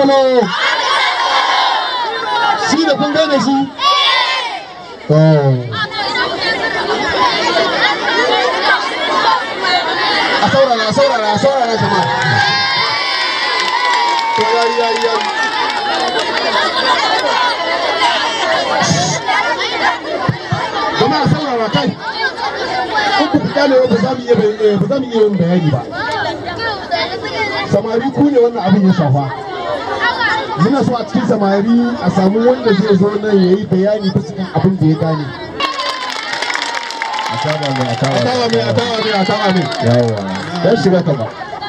taskolo shi da kun gane shi to a saurara a saurara a saurara jama'a to yari yari yari jama'a saurara kai in ku fita ne ba za mu iya bayan- ba za mu iya yin bayani ba samari ku ne wannan abin ya shafa muna so a cikin samari a samu wanda zai zo nan ya yi bayani bisa kan abin da ya gane a saba mai a a tawa mai a tawa mai a tawa mai yawa dan shiga ka ba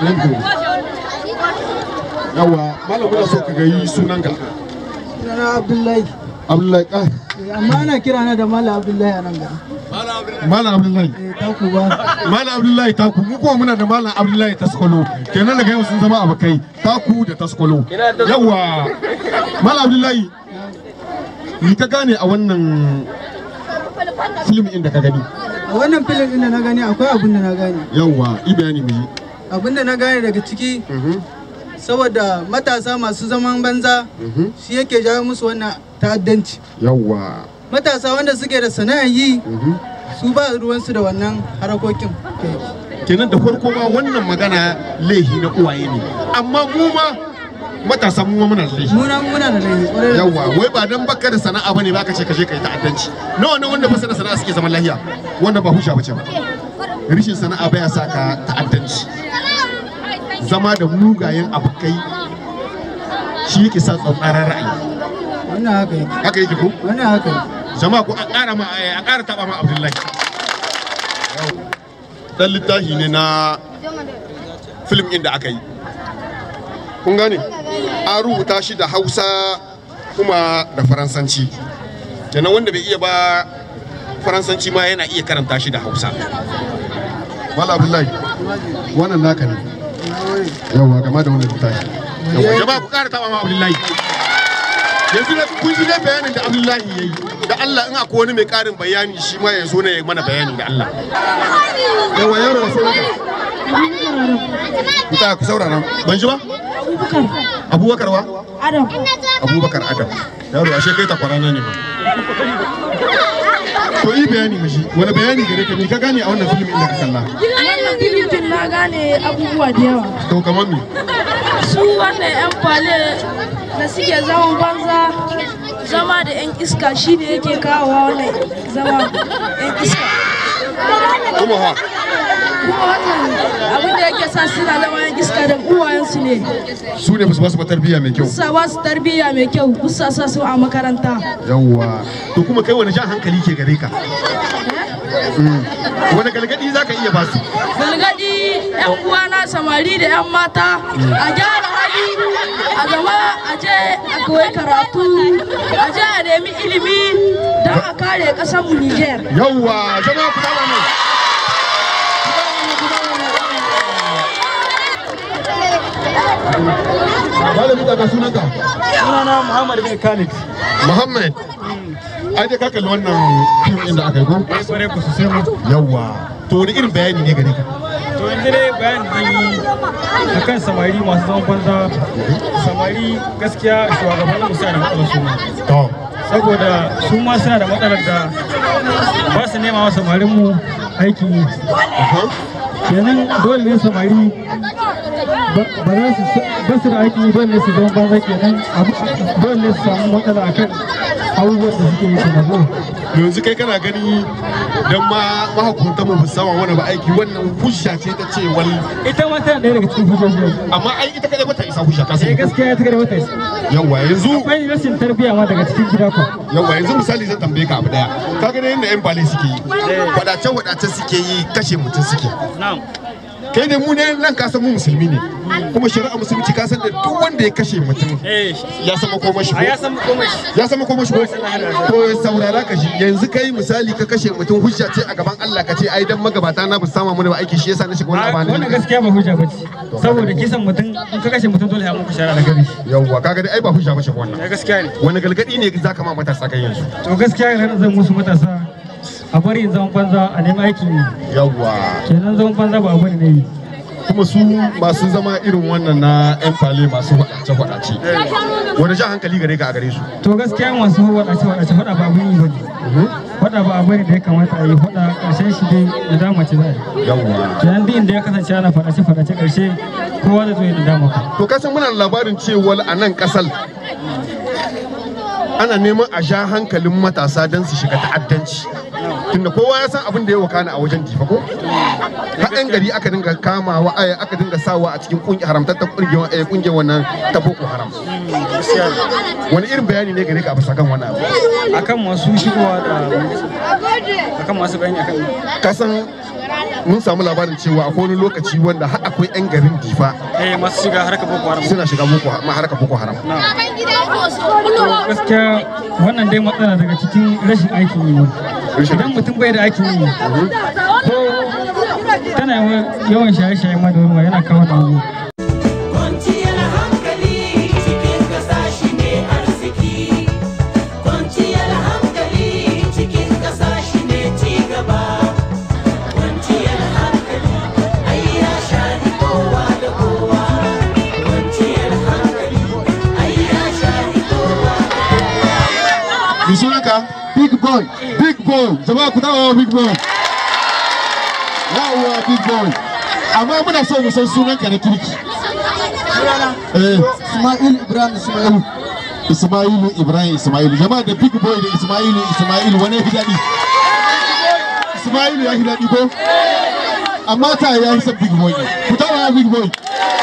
yawa malam muna so ka gayi sunan ka Sunana Abdullahi. abdullahi ah Amma ana kira na da Malam Abdullahi a nan gari. malam abdullahi Eh, taku ba. malam abdullahi taku mu kuma muna da malam abdullahi taskolo kenan daga yau sun zama abokai taku da taskolo yawa malam abdullahi ni ka gane a wannan film inda ka gani A wannan filin ɗin da na gani akwai abin da na gane. yawa i bayani mu yi Abin da na gane daga ciki saboda matasa masu zaman banza shi yake jawo musu wannan ta'addanci. yawa Matasa wanda suke da sana'ar yi su ba ruwansu da wannan harakokin. kenan da farko ma wannan magana laihi na uwaye ne amma mu ma matasa mu ma muna da laihi Muna muna da laifi ƙwarai da yawa wai ba dan baka da sana'a bane ba ka ce ka je ka yi ta'addanci nawa ne wanda ba su da sana'a suke zaman lahiya wanda ba husha bace ba rishin sana'a baya sa ka ta'addanci zama da mugayen abokai shi yake sa tsauraran ra'ayi Wannan haka yake. haka yake ko Wannan haka yake. jama'a ko a ƙara ma a ƙara taba ma Abdullahi dan littafi ne na film ɗin da aka yi kun gane an rubuta shi da Hausa kuma da Faransanci kenan wanda bai iya ba Faransanci ma yana iya karanta shi da Hausa Mala Abdullahi wannan naka ne yawa game da wannan littafi yawa jama'a ku ƙara taba ma Abdullahi yanzu da kun ji dai bayanin da Abdullahi ya yi da Allah in akwai wani mai ƙarin bayani shi ma ya zo ne ya mana bayani da Allah yawa yaro da sauran ku ta ku saurara ban ji ba Abubakar wa Adam. Abubakar Adam yaro ashe kai ta kwarana ne ba to yi bayani mashi wani bayani gare ka ne ka gane a wannan filmin inda ka kalla Wannan filin na gane abubuwa da yawa. to kamar me Su wannan 'yan fale da suke zaman banza zama da 'yan iska shine yake kawowa wannan zama 'yan iska. kuma ha Kuma wannan abin da yake sa suna zama 'yan iska da uwayensu ne. su ne ba su ba su ba tarbiyya mai kyau Sa ba su tarbiyya mai kyau, kusa sa su a makaranta. yawwa to kuma kai wani jan hankali ke gare ka Mm. wani galgadi za ka iya ba su Galgadi 'yan uwana samari da 'yan mata a gyara hali a gaba a je a koyi karatu a je a nemi ilimi don a kare ƙasar mu Niger. yawwa zama ku dama ne Malamin daga sunanka? Sunana Muhammad bin Khalid. Muhammad. Ai dai ka kalli wannan fim ɗin da aka yi ko? kwarai ku sosai mu Yawwa. To wani irin bayani ne gare ka? to yanzu dai bayan da yi akan samari masu zaman banza samari gaskiya shugabannin mu suna da matsalar su ma. To. saboda su ma suna da matsalar da ba su nema wa samarin mu aikin yi kenan dole ne samari ba ba za su ba su da aikin yi dole ne su zama banza kenan abu- dole ne su samu matsala akan abubuwan da suke yi kenan Yanzu kai kana gani dan ma mahukuntan mu musamman wani ba aiki wannan hujja ce ta ce wani ita ma tana ɗaya daga cikin hujjoji amma ai ita kadai bata isa hujja ka sai sani. gaskiya ta gada wata Yawwa yanzu akwai rashin tarbiyya ma daga cikin gida ko yawwa yanzu misali zan tambaye ka abu daya. Ka ga yadda yan bale suke yi. Wadace wadace suke yi kashe mutum suke. na'am kai ne mu ne nan ka san mu musulmi ne kuma shari'a musulunci ka san da duk wanda ya kashe mutum eh ya san makoma shi a ya san komai ya san makoma shi ko to saurara ka shi yanzu kai misali ka kashe mutum hujja ce a gaban Allah ka ce ai dan magabata na bu sama mu ba aiki shi yasa na shiga wannan wannan abani gaskiya ba hujja bace saboda kisan mutum in ka kashe mutum dole ya muku shara da gari yawwa kaga dai ai ba hujja bace wannan ya gaskiya ne wani galgadi ne zaka ma matasa kan yanzu to gaskiya yana zan musu matasa a bari yin zaman banza a nemi aikin yi yawwa kenan zaman banza ba abu ne na yi kuma su masu zama irin wannan na yan fale masu faɗace-faɗace wani jan hankali gare ka a gare su to gaskiya masu wadace wadace faɗa ba abin yi bane faɗa ba abu ne da ya kamata a yi faɗa ƙarshen shi dai nadama ce za a yi yawwa kenan duk inda ya kasance ana faɗace faɗace ƙarshe kowa zai zo ya nadama ka to kasan muna da labarin cewa a nan kasar ana neman a sha hankalin matasa don su shiga ta'addanci tunda kowa ya san abin da ya wakana a wajen difa ko haɗin gari aka dinga kamawa ai, aka dinga sawa a cikin kungi haramtattar kungiyar eh, kungiyar wannan ta boko haram wani irin bayani ne gare ka a bisa kan wannan abu akan masu shigowa da akan masu bayani akan kasan mun samu labarin cewa akwai wani lokaci wanda har akwai 'yan garin difa eh masu shiga harkar boko haram suna shiga boko ma harkar boko haram gaskiya wannan dai matsala daga cikin rashin aikin yi ne Rashin idan mutum bai da aikin yi ko tana yawan shaye-shaye ma da ruwa yana kawo da wani Kwanciyar hankali cikin ƙasa shi ne arziki. Kwanciyar hankali cikin ƙasa shi ne cigaba. Kwanciyar hankali ai ya shafi kowa da kowa. Kwanciyar hankali ai ya shafi kowa da mi sunanka Big boy. big boy jama'a ku dawo big boy Yawwa big boy. Amma muna so mu san sunanka na kirki. Eh, Ismail Ibrahim Ismail. Ismailu Ibrahim Ismailu. Jama'a da big boy da Ismailu Ismailu wani ya fi daɗi? Ismailu ya fi daɗi ko? Amma ta ya fi son big boy ne. Ku tawa big boy.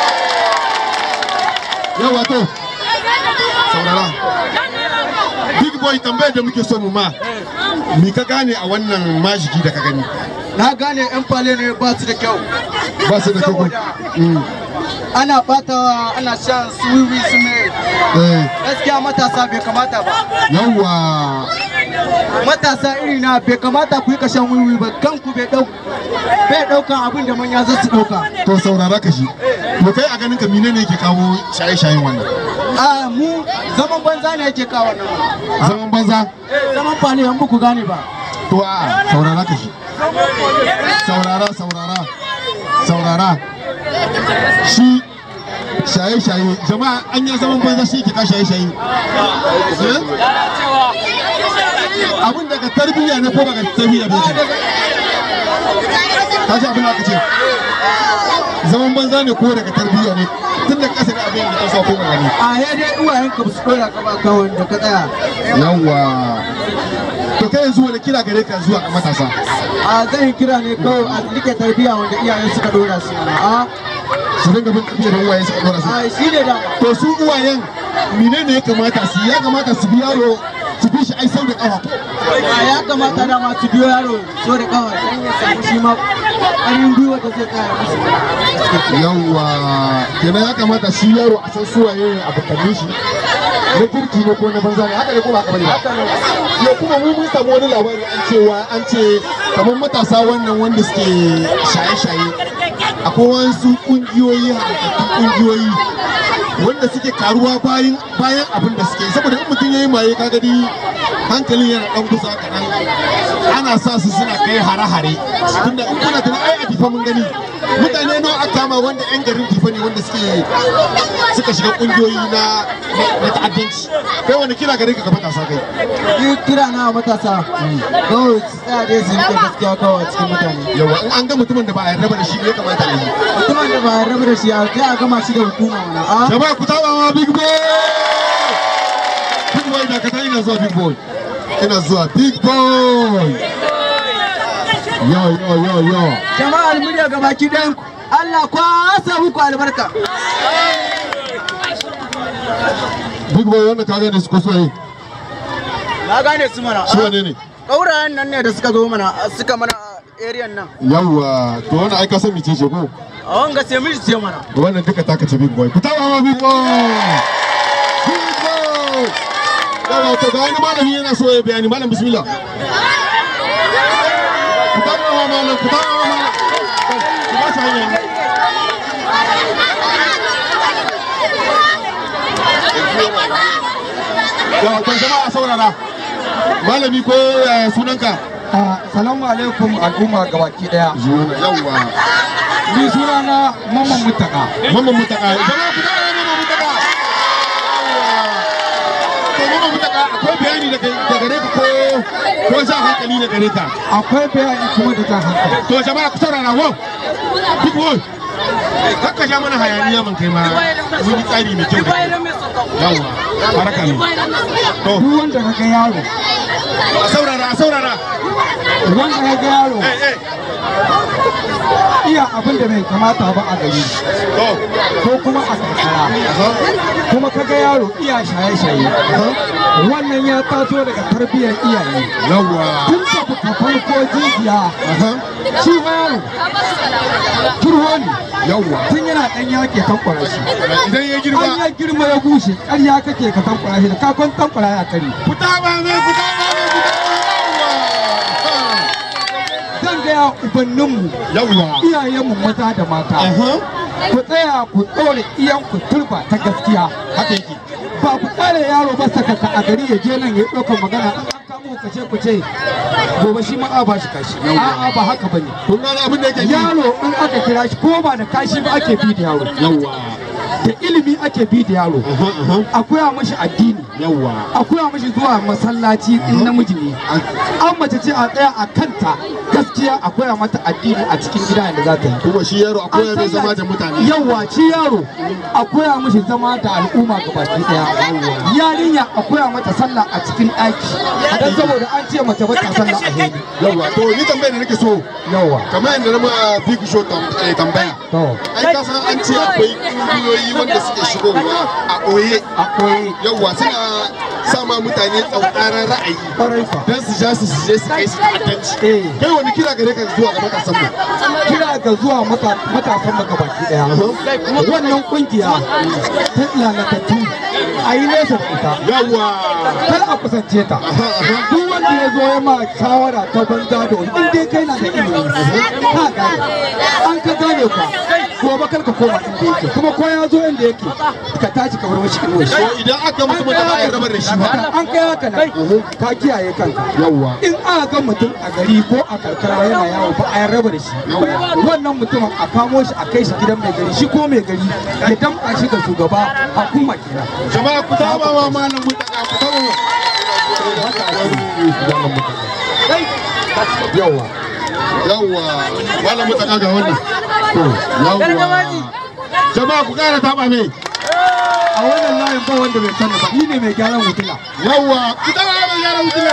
Yawa to. saurara big boy tambayar da muke so mu ma mi ka gane a wannan majigi da ka gani Na gane 'yan fale ne ba su da kyau. ba su da kyau Saboda ana batawa ana shan su wiwi su mai. Eh, Gaskiya matasa bai kamata ba. yawa. Matasa iri na bai kamata ku yi kashan wiwi ba kanku bai dau bai daukan abin da manya za su dauka. To saurara ka shi. To kai a ganin ka mine ne yake kawo shaye-shayen wannan? A mu zaman banza ne yake kawo nan. Zaman banza? Zaman fale an ku gane ba. To a saurara ka shi. Saurara, saurara, saurara. Shi shaye-shaye, jama'a an yi zaman banza shi ke ka shaye-shaye. Eh? Abin daga tarbiyya ne ko daga tarbiyya bai ke? Ka ji abin da aka ce? Zaman banza ne ko daga tarbiyya ne? Tun da ƙasa da abin da ta sa ko magani. A ya dai uwayen ka ba su dora ka ba kawai da ka tsaya. Yawwa. To kai yanzu wani kira gare ka zuwa ga matasa? A zan yi kira ne kawai a rike tarbiyya wanda iyayen suka dora su. A Su dinga bin tarbiyya da uwaye suka dora su. a shi ne dama. to su uwayen mine ne ya kamata su ya kamata su bi yaro su bi shi ai sau da kafa A ya kamata dama su biyo yaro so da kawai don ya samu shi ma ƙarin gwiwa da zai tsaya musu. yawwa kenan ya kamata shi yaro a san su waye ne abokanin shi na kirki ne ko na banza ne haka ne ko ba haka bane ba ya kuma mu mun samu wani labari an cewa an ce kamar matasa wannan wanda suke shaye-shaye akwai wasu kungiyoyi haɗaɗɗun kungiyoyi wanda suke karuwa bayan bayan abin da suke yi. saboda in mutum ya yi maye ka gani hankalin yana ɗan kusa kaɗan ana sa su suna kai hare-hare tunda in kuna tunan ai a difa mun gani mutane nawa aka kama wanda yan garin difa ne wanda suke suka shiga kungiyoyi na na ta'addanci kai wani kira gare ka ga matasa kai Yi kira na matasa kawai su tsaya dai su rike gaskiya kawai a cikin mutane. yawa in an ga mutumin da ba a yarda ba da shi ne ya kamata a yi Mutumin da ba a rabu da shi a sai a gama shi da hukuma mana. A jama'a ku taba ma big boy big boy da ka ina zuwa big boy ina zuwa big boy yo yo yo yo jama'ar murya gabaki ɗayan ku. Allah kwasa muku albarka. big boy wanda ka gane su ko so yi Na gane su mana. su wane ne Ƙaurayen nan ne da suka zo mana suka mana a area nan. yawwa to wannan ai ka san mice ce ko A wanga sai miji ce mana. wannan duka taka ce big boy ku taba ma big boy big boy yawa to ga wani malami yana so ya bayani malam bismillah ku taba ma malam ku taba ma malam ku ba shi hanya yawa to jama'a saurara malami ko yaya sunanka Salamu alaikum al'umma gabaki daya. yawwa ni suna na mamman mutaka mamman mutaka jama'a ku tara mamman mutaka to mamman mutaka akwai bayani da gare ka ko ko sa hankali da gare ka akwai bayani kuma da jan hankali to jama'a ku saurara wo duk wo haka sha mana hayaniya man kai ma mun yi tsari mai kyau da kai yawa baraka ne to duk wanda ka ga yaro a saurara a saurara wanda ka ga yaro eh eh iya abin da bai kamata ba a gari to ko kuma a karkara kuma ka ga yaro iya shaye-shaye wannan ya taso daga tarbiyyar iyaye yawa tun da ka farko jijiya shi ma yaro turho ne yawa tun yana ɗan yake tankwara shi idan ya girma an ya girma ya bushe ƙarya kake ka tankwara shi da kakon tankwara ya kare ku taba ne ku taba ne ku taba zan gaya ubanninmu yawa iyayenmu maza da mata aha ku tsaya ku ɗore iyanku turba ta gaskiya haka yake ba ku tsare yaro ba sakaka a gari ya je nan ya ɗaukar magana in an kamo ka ce ku ce gobe shi ma a ba shi kashi a'a ba haka bane kun gane abin da yake yi yaro in aka kira shi ko ba da kashi ba ake bi da yaro yawa da ilimi ake bi da yaro aha aha akwai mashi addini yawa akwai mashi zuwa masallaci in namiji ne an mace ce a tsaya a kanta gaskiya akwai mata addini a cikin gida da za ta yi kuma shi yaro akwai mai zama da mutane yawa ci yaro a koya mishi zama da al'umma ga baki daya yarinya a koya mata sallah a cikin ɗaki dan saboda an ce mace ba ta sallah a hedi yawa to ni tambayar da nake so yawa kamar yadda na ma big show tam- eh, tambaya to ai ka san an ce akwai kungiyoyi wanda suke shigowa a ɓoye akwai yawa suna sama mutane tsauraran ra'ayi kwarai fa don su ja su su je su kai su ta'addanci eh kai wani kira gare ka zuwa ga matasan mu kira ga zuwa mata- matasan maka baki daya wannan kungiya ta lalatattu a yi nesa da ita yawa kar a kusance ta duk wanda ya zo ya ma shawara ta banza da wani in dai kai na da ilimi ka gane an ka gane ka gobe kar ka koma inda yake kuma ko ya zo inda yake ka tashi ka bar mashi inuwa shi to idan aka mutum da ba a rabar da shi ba an kai haka nan ka kiyaye kanka yawa in aka ga mutum a gari ko a karkara yana yawo ba a raba da shi wannan mutumin a kamo shi a kai shi gidan mai gari shi ko mai gari ya damƙa shi ga shugaba hukuma kenan jama'a ku taba ma malam mutaka ku taba ma yawa yawa malam mutaka ga wannan yawa jama'a ku kara taba mai a wannan layin ba wanda bai sani ba ni ne mai gyaran hutula yawa ku taba mai yaran mutaka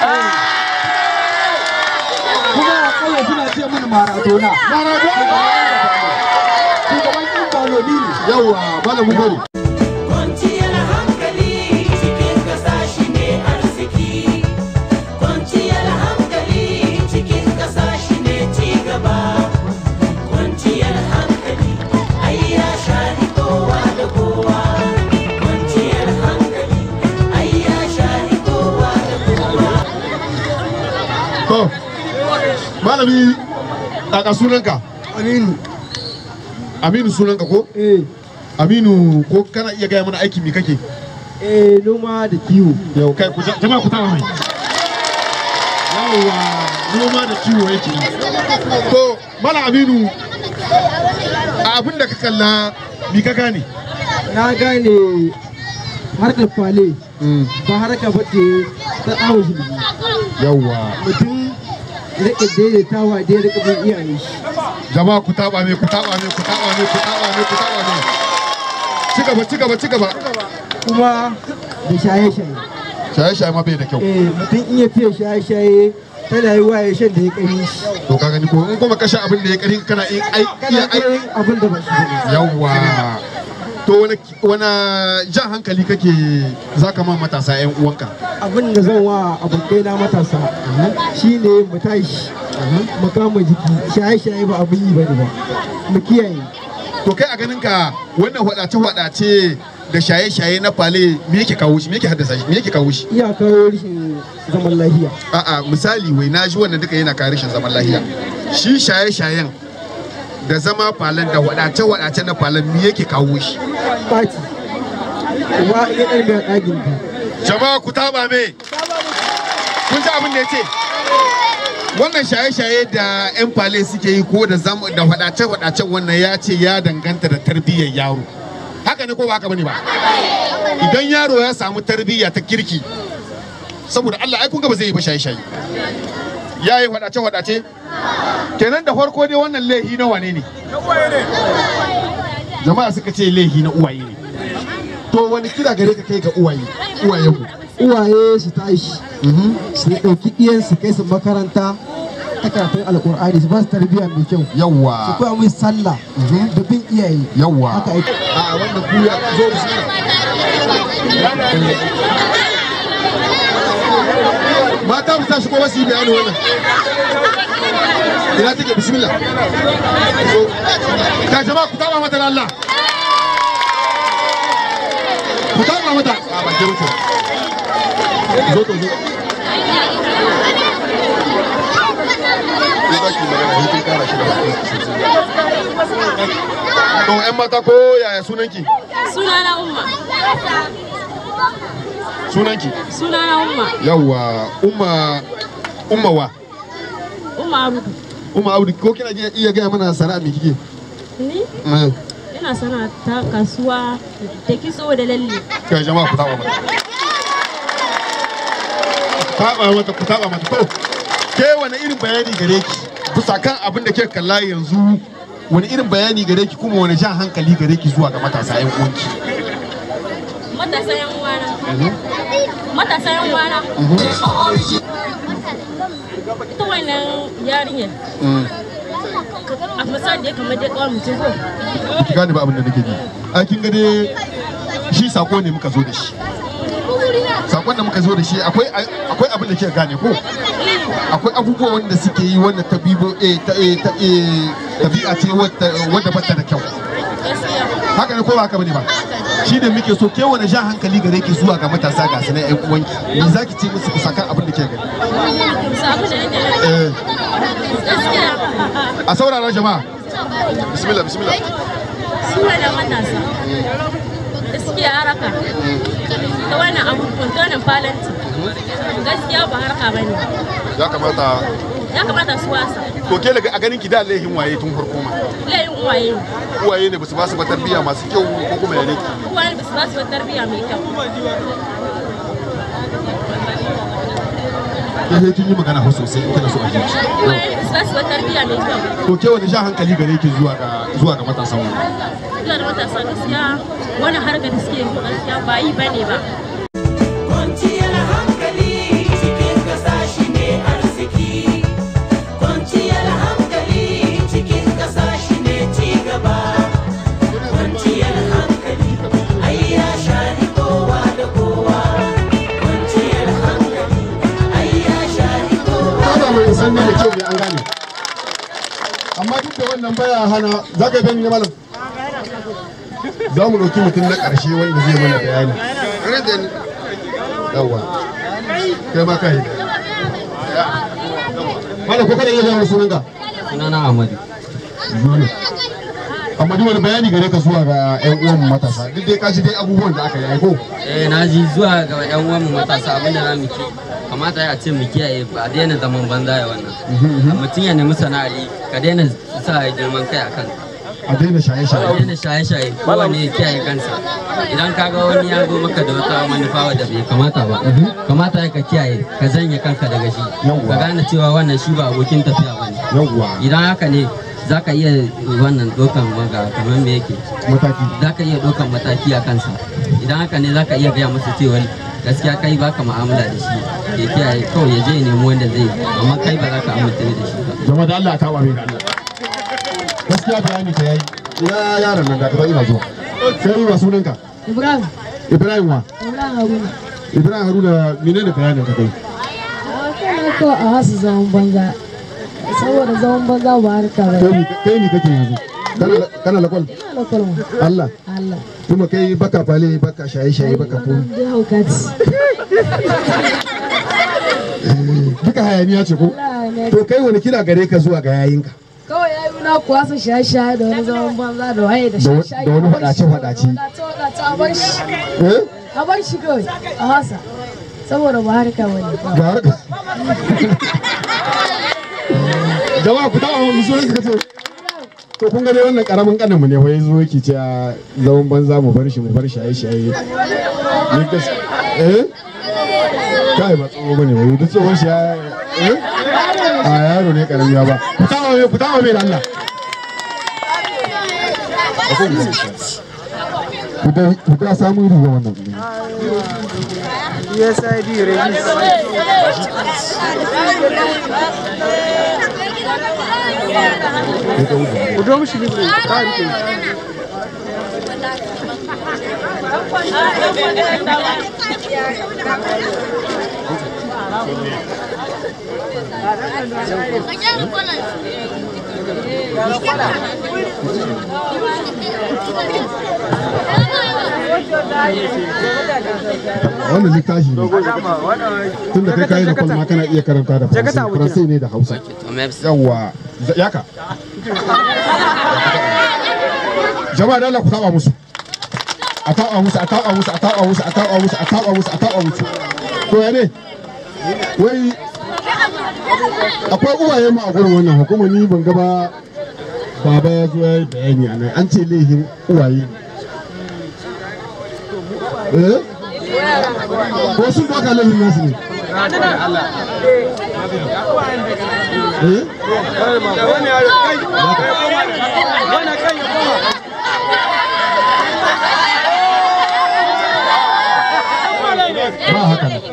kuma a kauye suna ce mini maradona maradona shugaban ɗin baloni ne yawa malam mutaka Kwanciyar hankali cikin ƙasa shi ne arziki. Kwanciyar hankali cikin ƙasa shi ne cigaba. Kwanciyar hankali ai ya shahi kowa da kowa. Kwanciyar hankali ai ya shahi kowa da kowa. to malami a sunanka aminu aminu sunanka ko eh aminu ko kana iya gaya mana aiki me kake eh noma da kiwo yau kai ku jama'a ku taba mai yawa noma da kiwo yake yi to mala aminu a abin da ka kalla mi ka gane na gane harkar fale ba harka ba ce ta awon shi yawa mutum rike daidaitawa da ya rike bin iyaye shi jama'a ku taba mai ku taba mai ku taba mai ku taba mai ku taba mai ci gaba ci gaba ci gaba kuma da shaye-shaye shaye shaye ma bai da kyau eh mutum in ya fiye shaye-shaye tana yi wa ya shan da ya kari shi to ka gani ko in kuma kashe abin da ya kari kana in ai kana iya ai kai abin da ba shi ne yawa to wani wani jan hankali kake zaka ma matasa yan uwanka abin da zan wa abokai na matasa shine mu tashi mu kama jiki shaye-shaye ba abin yi bane ba mu kiyaye to kai a ganin ka wannan hwadace hwadace da shaye shaye na fale me yake kawo shi me yake haddasa shi me yake kawo shi iya kawo rashin zaman lafiya a'a misali wai na ji wannan duka yana kawo rashin zaman lafiya shi shaye shayen da zama falen da hwadace hwadace na falen me yake kawo shi ɓaci wa iya ɗan da ɗagin ta jama'a ku taba me kun ji abin da ya ce wannan shaye-shaye da 'yan fale suke yi ko da zam- da wadace-wadacen wannan ya ce ya danganta da tarbiyyar yaro haka ne ko ba haka bane ba idan yaro ya samu tarbiyya ta kirki saboda Allah ai kun ga ba zai yi ba shaye-shaye ya yi wadace-wadace kenan da farko dai wannan laihi na wane ne jama'a suka ce laihi na uwaye ne to wani kira gare ka kai ga uwaye uwayenmu uwaye su tashi su ɗauki ɗiyansu kai su makaranta ta karatun alƙur'ani su ba su tarbiyya mai kyau su yawwa koya mai sallah da bin iyaye yawwa haka ake a wannan kuya zo bismillah mata mu tashi ko wasu yi bayani wannan ina take bismillah so ka jama'a ku taba mata da Allah ku taba mata a ba ke wuce zo to zo Ko za ki yi magana, sai kin kara shi da baki. To 'yan mata ko yaya sunanki? Sunana Umma. Sunanki? Sunana Umma. Yawwa, umma umma wa? Umma Abu. Umma Audu ko kina iya- iya gaya mana sana'a me kike? Ni Eh, ina sana ta kasuwa da kitso da lalle. Kai jama'a ku taba mata. Taba mata ku taba mata to. Ke wani irin bayani gare ki? Bisa kan abin da ke kalla yanzu wani irin bayani gare ki kuma wani jan hankali gare ki zuwa ga matasa 'yan uwanki? Matasa yan uwana. Matasa yan uwana. Ita wannan yarinyar Mm. a misali da ya kamar dai kawar mutum ko. ki gane ba abin da nake ji a kin ga dai shi sako ne muka zo da shi sakon da muka zo da shi akwai akwai abin da kika gane ko akwai abubuwa wanda suke yi wanda ta bibo eh ta eh ta eh tabi'a ce wadda wadda bata da kyau Gaskiya. haka ne ko ba haka bane ba shi ne muke so ke wani jan hankali gare ki zuwa ga matasa ga sanan ƴan uwanki me zaki ce musu ku saka abin da kika gani Sabu da yake. eh Gaskiya. a saurara jama'a bismillah bismillah Su da matasa. Da suke haraka. Ta wannan abubuwan, ta wannan falanti. Gaskiya ba harka ba ne. ya kamata Ya kamata su wasa. to ke daga a ganin ki da laihin waye tun farko ma Layin uwaye ne. uwaye ne ba su ba su ba tarbiyya masu kyau ko kuma ya ne Uwaye ba su ba su tarbiyya mai kyau. ke sai kin yi magana ho sosai in kina so a ji Uwaye ba su ba su tarbiyya mai kyau. to ke wani jan hankali gare ki zuwa ga zuwa ga matasan mu Ina da matasa gaskiya wani harkar da suke yi gaskiya ba yi bane ba. Kwanciyar hankali cikin ƙasa shi ne arziki. Kwanciyar hankali cikin ƙasa shi ne cigaba. Kwanciyar hankali ai ya shahi kowa da kowa. Kwanciyar hankali ai ya shahi kowa. ba mai san ne da kyau ne an gane amma duk da wannan baya hana za ka gani ne malam za mu ɗauki mutum na ƙarshe wanda zai mana bayani rage ni yawa kai ma kai malam ko kada iya gaya sunan ka sunana Ahmadu. Dole. amma duk wani bayani gare ka zuwa ga 'yan uwan matasa duk dai ka ji dai abubuwan da aka yi ko Eh na ji zuwa ga yan uwan mu matasa abinda za mu ki kamata ya ce mu kiyaye ba a daina zaman banza ya wannan. Mutum ya nemi sana'ar yi ka daina sa girman kai a kanka. a daina shaye-shaye Ka daina shaye-shaye kowane ya kiyaye kansa. Idan ka ga wani ya zo maka da wata manufa wadda bai kamata ba kamata ya ka kiyaye ka janye kanka daga shi Yawwa. ka gane cewa wannan shi ba abokin tafiya ba ne. yawwa Idan haka ne za ka iya wannan dokan maga kamar me yake mataki za ka iya ɗaukan mataki a kansa idan haka ne za ka iya gaya masa cewa gaskiya kai baka mu'amala da shi ya kiyaye kawai ya je ya nemi wanda zai amma kai ba za ka amince da shi ba zama da Allah ta ware da Allah gaskiya bayani ka yayi ina yaron nan da ka ina zuwa sai wa sunanka Ibrahim, Ibrahim wa Ibrahim Haruna. Ibrahim Haruna menene bayanin ka kai A kana ko a hasu zaman banza. Saboda zaman banza ba harka ba. kai ni kai ni kake yanzu kana kana lakwal Ina da kwalma. Allah Allah. kuma kai baka fale baka shaye shaye baka ko Wannan dai haukaci. duka hayaniya ce ko Allah ne. to kai wani kira gare ka zuwa ga yayinka Kawai ya yi na kuwa su shaye-shaye da wani zaman banza da waye da Da wa- shaye-shaye. da wani a bar shi. faɗace-faɗace. Faɗace-faɗace a bar shi. eh A bar shi kawai a hasa. Saboda ba harka ba ne. ga harka jama'a ku taɓa mu sunan ka ce to kun ga dai wannan karamin kanin mu ne wai zo yake cewa zaman banza mu bar shi mu bar shaye shaye ni gas eh kai ba tsoho bane wai duk tsohon shi ya eh a yaro ne karami ya ba ku taɓa mai ku taɓa mai da Allah ku da ku da samu riga wannan USID release. Udo mishi libre, ka rike. wannan littafi ne tun da kai kayi da kwalma kana iya karanta da faransai faransai ne da hausa yawa yaka jama'a da Allah ku taba musu a taba musu a taba musu a taba musu a taba musu a taba musu a taba musu to ya ne wai akwai uwaye mu a gurin wannan hukuma ni ban gaba baba ya zo ya yi bayani a nan an ce laifin uwaye ne eh ko sun doka laifin nasu ne eh ba haka ne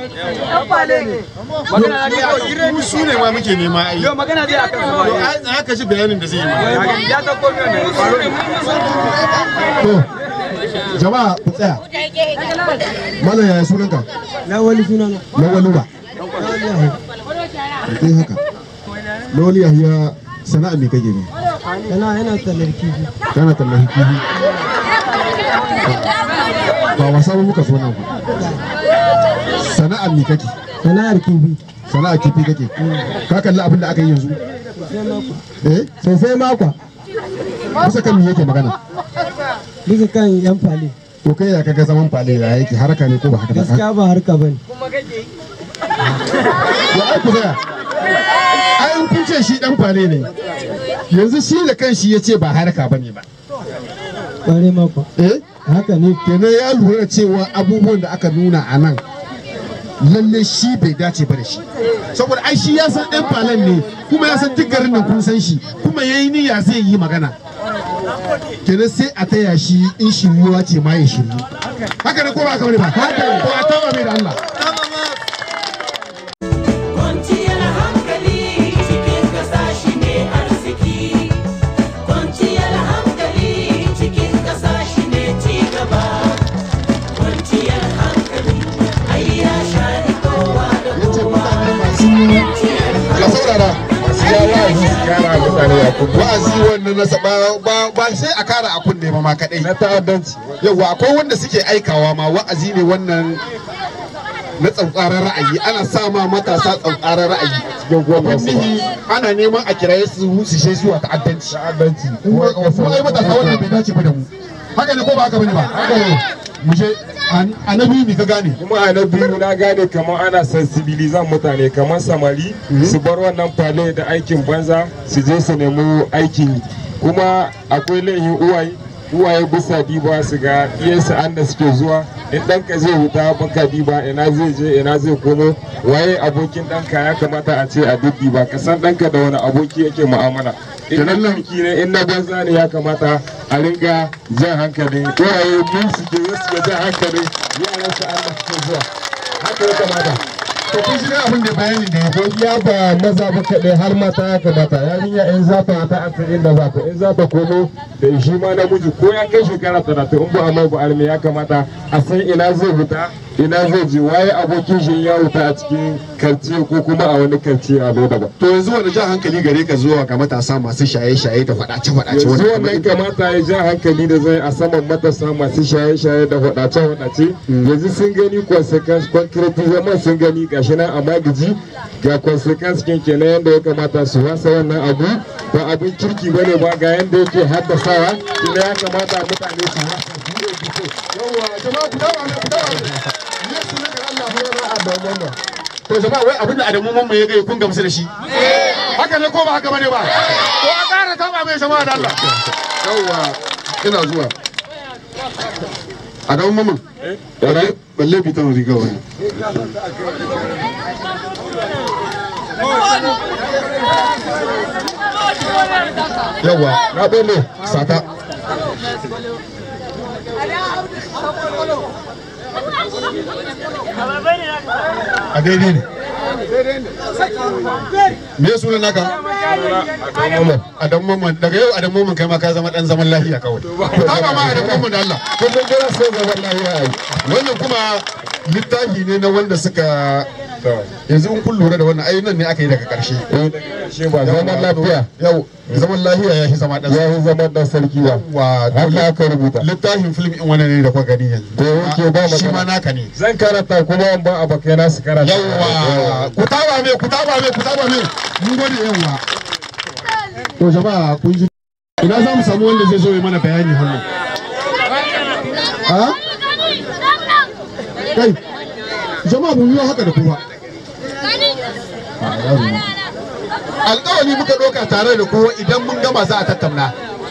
mu su ne ma muke nema ai Yo magana zai akan su ba. ai aka ji bayanin da zai yi ma Ya ta komi wannan. to jama'a ku tsaya malam yaya sunanka lawali sunana lawali ba kai haka lawali yahiya sana'a me kake ne yana yana tallar kifi kana tallafi kifi ba wasa ba muka so nan ku sana'ar me kake sana'ar kifi sana'ar kifi kake ka kalli abin da aka yi yanzu eh sosai makwa kusa kan me yake magana bisa kan yan fale to kai ya kaga zaman fale ya yake haraka ne ko ba haka ba gaskiya ba harka bane ya ai ku tsaya ai in kun ce shi dan fale ne yanzu shi da kanshi ya ce ba haraka bane ba kware makwa eh haka ne kenan ya lura cewa abubuwan da aka nuna a nan lalle shi bai dace ba da shi saboda ai shi ya san ɗan falon ne kuma ya san duk garin nan kun san shi kuma ya yi niyya zai yi magana kenan sai a taya shi in shiryuwa ce ma ya shiryu haka ne ko ba haka bane ba haka ne ko a taba mai da Allah Kwanciyar hankali cikin ƙasa shi ne arziki. Kwanciyar hankali cikin ƙasa shi ne cigaba. Kwanciyar hankali ai ya shari kowa da kowa. ka saurara masu ja wa'azi su kara mutane a kunne wa'azi wannan na ba ba ba sai a kara a kunne ba ma kadai na ta'addanci yawa akwai wanda suke aikawa ma wa'azi ne wannan na tsautsaran ra'ayi ana sa ma matasa tsautsaran ra'ayi abin nihi ana neman a kiraye su su shi zuwa ta'addanci ta'addanci mu ai matasa wannan bai dace ba da mu haka ne ko ba haka bane ba haka ne mu je annabi mi ka gane kuma a na biyu na gane kamar ana sensibilizan mutane kamar samari su bar wannan fale da aikin banza su je su nemi aikin yi kuma akwai laifin uwaye uwaye bisa diba su ga iyansu an da suke zuwa in ɗanka zai huta baka diba ina zai je ina zai komo waye abokin ɗanka ya kamata a ce a duk diba ka san ɗanka da wani aboki yake mu'amala in na lamki ne in na banza ne ya kamata a ringa jan hankali uwaye mun su ke su jan hankali yaran su an da suke zuwa haka ya kamata to kun shi abin da bayanin da ya ya ba maza ba kaɗai har mata ya kamata yarinya in za ta ta asa inda za ta in za ta komo da shi ma namiji ko ya kai shekara talatin in ba a mai ba arme ya kamata a san ina zai fita ina zai je waye abokin shi ya wuta a cikin karciye ko kuma a wani karciye a bai daban to yanzu wani jan hankali gare ka zuwa ga matasa masu shaye-shaye da faɗace-faɗace yanzu wannan kamata ya ja hankali da zai a saman matasa masu shaye-shaye da faɗace-faɗace yanzu sun gani consequence concretizement sun gani gashi nan a magiji ga consequence kin kenan yadda ya kamata su wasa wannan abu ba abin kirki bane ba ga yadda yake haddasawa kuma ya kamata mutane su wasa yawa jama'a ku dawo ne ku dawo ne ne sunan da Allah ya rana a domin to jama'a wai abin da Adamu mamman ya ga kun gamsu da shi haka ne ko ba haka bane ba ko a ƙara taba mai jama'a da Allah yawwa ina zuwa a gaban mamman balle bitan riga wani yawa na bele sata a daidai ne me ya suna naka adam mamman daga yau adam mamman kai ma ka zama dan zaman lafiya kawai ta ba ma adam mamman da Allah kullum dole sai zaman lafiya wannan kuma littafi ne na wanda suka yanzu in kun lura da wannan ai nan ne aka yi daga karshe zaman lafiya yau zaman lafiya ya fi zama dan ya fi zama dan sarki ba wa haka aka rubuta littafin film in wannan ne da kuka gani yanzu to yake ba shi ma naka ne zan karanta kuma an ba abokai na su karanta yawa ku taba me ku taba me ku taba me mun gode yawa to jama'a kun ji ina za mu samu wanda zai zo ya mana bayani hannu ha kai jama'a mun yi haka da kuma alƙawari muka ɗauka tare da kowa idan mun gama za a tattauna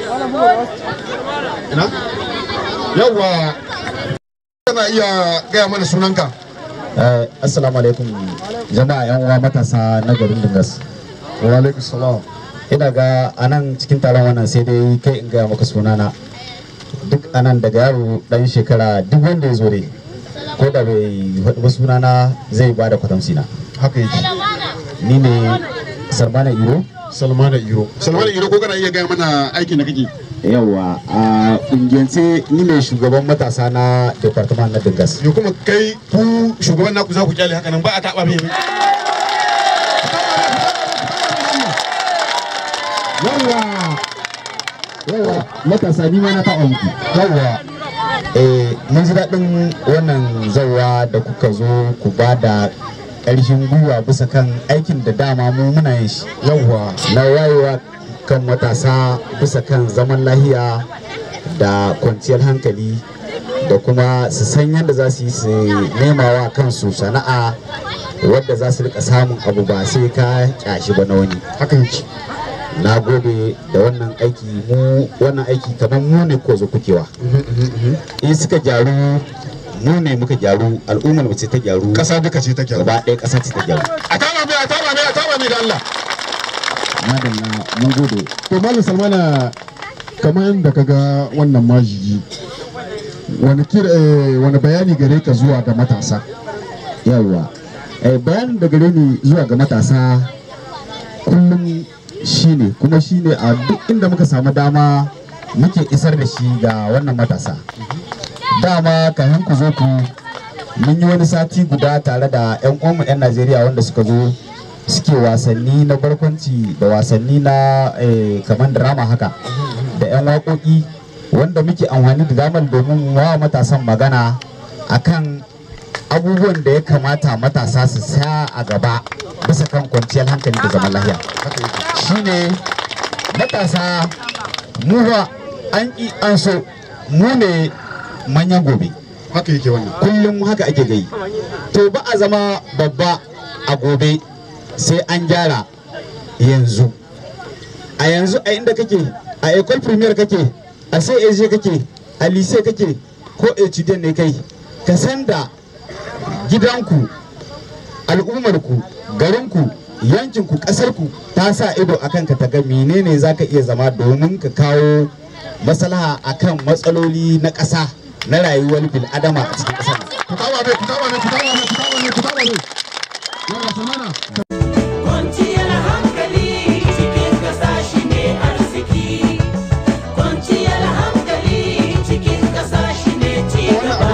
ina yawwa kana iya gaya mana sunanka assalamu alaikum jama'a yan uwa matasa na garin dingas wa alaikum salam ina ga anan cikin taron wannan sai dai kai in gaya maka sunana duk anan daga yaro dan shekara duk wanda ya zo dai ko da bai faɗi ba sunana zai ba da kwatamsi na haka yake ni ne salmana iro salmana iro salmana iro ko kana iya gaya mana aikin da kake yawa a kungiyance ni ne shugaban matasa na department na dingas yo kuma kai ku shugaban naku za ku kyale haka nan ba a taɓa mai yawa yawa matasa ni ma na taɓa muku yawa eh mun ji daɗin wannan zawa da kuka zo ku ba da ƙarshen gwiwa bisa kan aikin da dama mu muna yin shi yawa na wayewa kan matasa bisa kan zaman lahiya da kwanciyar hankali da kuma su san yadda za su yi su nema wa kansu sana'a wadda za su rika samun abu ba sai ka kyashi ba na wani haka yake na gode da wannan aiki mu wannan aiki kamar mu ne ko zo kukewa in suka gyaru mu ne muka gyaru al'ummar mu ce ta gyaru kasa duka ce ta gyaru gaba ɗaya kasa ce ta gyaru a taba mai a taba mai a taba mai da Allah madalla mun gode to malam salmana kamar yadda ka ga wannan majigi wani kira wani bayani gare ka zuwa ga matasa yawa eh, bayanin da gare ni zuwa ga matasa kullum shine kuma shine a duk inda muka samu dama muke isar da shi ga wannan matasa dama kafin ku zo ku mun yi wani sati guda tare da 'yan uwanmu 'yan najeriya wanda suka zo suke wasanni na barkwanci da wasanni na kamar drama haka da 'yan waƙoƙi wanda muke amfani da damar domin wa matasan magana akan abubuwan da ya kamata matasa su sa a gaba bisa kan kwanciyar hankali da zaman lahiya shine matasa mu ba an ƙi an so mu ne manyan gobe haka yake wannan kullum haka ake gai to ba a zama babba a gobe sai an gyara yanzu a yanzu a inda kake a ecole premier kake a sai kake a lise kake ko etudiant ne kai ka san da gidanku al'ummarku garinku yankinku ƙasarku ta sa ido a kanka ta ga menene za ka iya zama domin ka kawo maslaha akan matsaloli na ƙasa na rayuwar bil'adama a cikin ƙasar ku tawa ne ku tawa ne ku tawa ne ku tawa ne ku tawa ne yawa samana Kwanciyar hankali cikin ƙasa shi ne arziki. Kwanciyar hankali cikin ƙasa shi ne cigaba.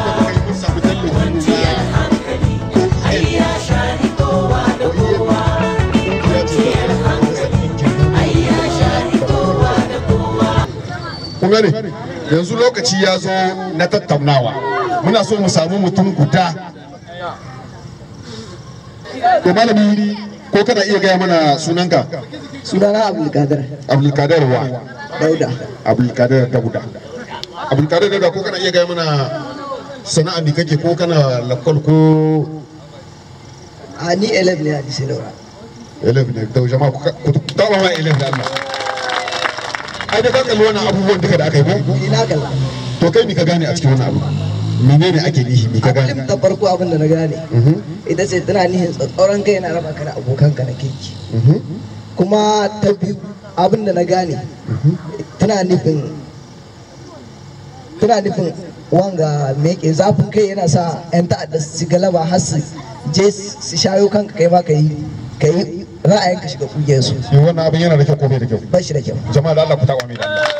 Kwanciyar hankali ai ya shari kowa da kowa. Kwanciyar hankali ai ya shari kowa da kowa. kun gane yanzu lokaci ya zo na tattaunawa muna so mu samu mutum guda to malami ko kana iya gaya mana sunanka sunana abdulkadir abdulkadir wa dauda abdulkadir dauda abdulkadir dauda ko kana iya gaya mana sana'a ne kake ko kana lakwal ko a ni elef ne a dise daura elef ne to jama'a ku ku taba ma elef da Allah ai da ka kalli wannan abubuwan duka da aka yi ko ina kalla to kai me ka gane a cikin wannan abu menene ake nihi me ka gane abin da farko abin da na gane ita ce tana nihin tsatsauran kai na raba ka da abokanka na kirki kuma ta biyu abin da na gane tana nufin tana nufin wanga meke zafin kai yana sa 'yan ta'adda su ci galaba har su je su shayo kanka kai ma ka yi ka yi ra'ayinka shiga kungiyar su Eh, wannan abin yana da kyau ko bai da kyau ba shi da kyau jama'a da Allah ku taba mai da Allah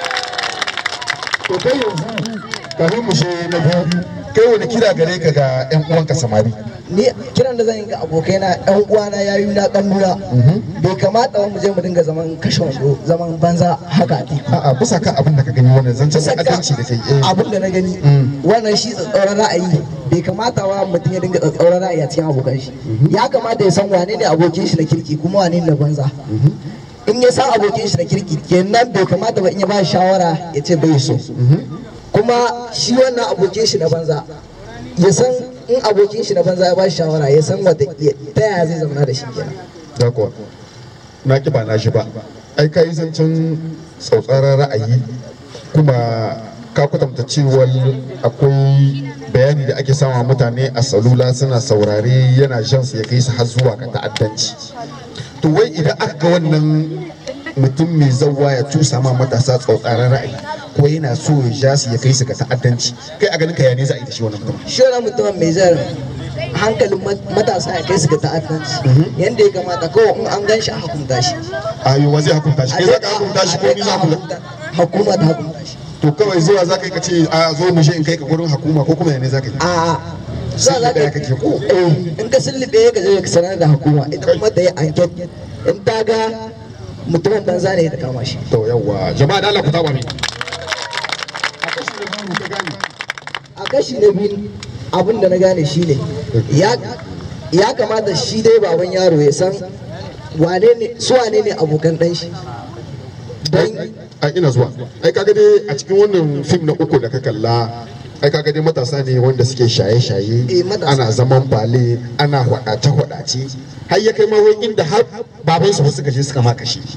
to kai yanzu kafin mu she na biyu kai wani kira gare ka ga yan uwanka samari ni kiran da zan yi ga abokaina yan uwana yayu na kannuna bai kamata mu je mu dinga zaman kashe wando zaman banza haka ne a'a bisa kan abin da ka gani wannan zancen adalci da kai eh abin da na gani wannan shi tsatsauran ra'ayi bai kamata wa mutum ya dinga tsatsauran ra'ayi a cikin abokan shi ya kamata ya san wane ne abokin shi na kirki kuma wane ne na banza in ya san abokin shi na kirki kenan bai kamata ba in ya ba shi shawara ya ce bai so kuma shi wannan abokin shi na banza ya san in abokin shi na banza ya ba shi shawara ya san wata ta yaya zai zama da shi kenan da kuwa na ki ba na shi ba ai kai zancen tsautsaran ra'ayi kuma ka kwatanta cewa akwai bayani da ake sama mutane a salula suna saurare yana jan su ya kai su har zuwa ga ta'addanci to wai idan aka ga wannan mutum mai zauwa ya tusa ma matasa tsautsaran ra'ayi ko yana so ya ja su ya kai su ga ta'addanci kai a ganin ka ya ne za a yi da shi wannan mutum shi wannan mutumin mai zai hankalin matasa ya kai su ga ta'addanci yadda ya kamata kawai in an gan shi a hukunta shi ayo wa zai hukunta shi kai za ka hukunta shi ko ni za ku hukuma ta hukunta shi to kawai zuwa za ka yi ka ce a zo mu je in kai ka gurin hukuma ko kuma ya ne za ka yi a za za ka kake ko in ka sullube ka je ka sanar da hukuma ita kuma ta yi anket in ta ga mutumin banza ne ta kama shi to yawwa jama'a da Allah ku taba mi a kashi na biyu abin da na gane shine ya ya kamata shi dai baban yaro ya san wane ne su wane ne abokan dan shi a ina zuwa ai kaga dai a cikin wannan fim na uku da ka kalla ai kaga dai matasa ne wanda suke shaye-shaye ana zaman bale ana hwadace-hwadace har ya kai ma wai inda har baban su suka je suka maka shi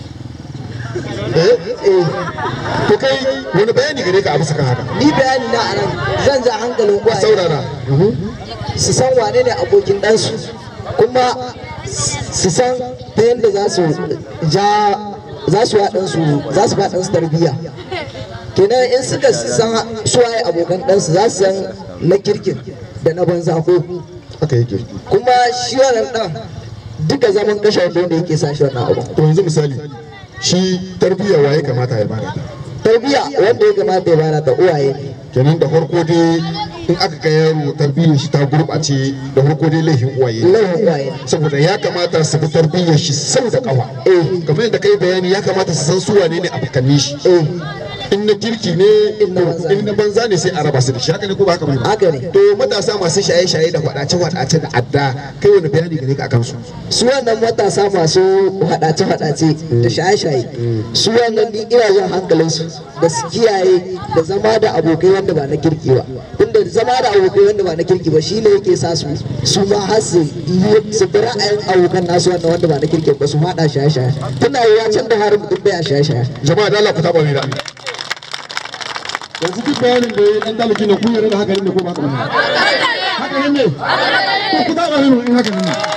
to kai wani bayani gare ka a bisa kan haka ni bayani na anan zan ja hankalin uwaye saurara su san wane ne abokin ɗansu kuma su san ta yadda za su ja za su waɗansu za su waɗansu tarbiyya kenan in suka san suwaye abokan ɗansu za su san na kirkin da na banza ko haka yake kuma shi wannan ɗan duka zaman kashe wanda yake sa shi wannan abu to yanzu misali shi tarbiyya waye kamata ya bada tarbiyya wanda ya kamata ya bada ta uwaye ne kenan da farko dai in aka ga yaro tarbiyyar shi ta gurɓace da farko dai laifin uwaye laifin uwaye saboda ya kamata su bi tarbiyyar shi sau da kawa kamar yadda kai bayani ya kamata su san su wane ne abokanni shi in na kirki ne in na banza ne sai a raba su da shi haka ne ko ba haka ba haka ne to matasa masu shaye-shaye da faɗace faɗace da adda kai wani bayani gare ka akan su su wannan matasa masu faɗace faɗace da shaye-shaye su wannan ni ina jan hankalin su da su kiyaye da zama da abokai wanda ba na kirki ba tunda zama da abokai wanda ba na kirki ba shine yake sa su su ma har su su bi ra'ayin abokan nasu wanda wanda ba na kirki ba su faɗa shaye-shaye tuna yiwa can da har mutum bai a shaye-shaye jama'a da Allah ku taba ni da yanzu duk bayanin da ya dan talaki ne kun yarda da haka ne ko ba haka ne haka ne ko ku taba ni in haka ne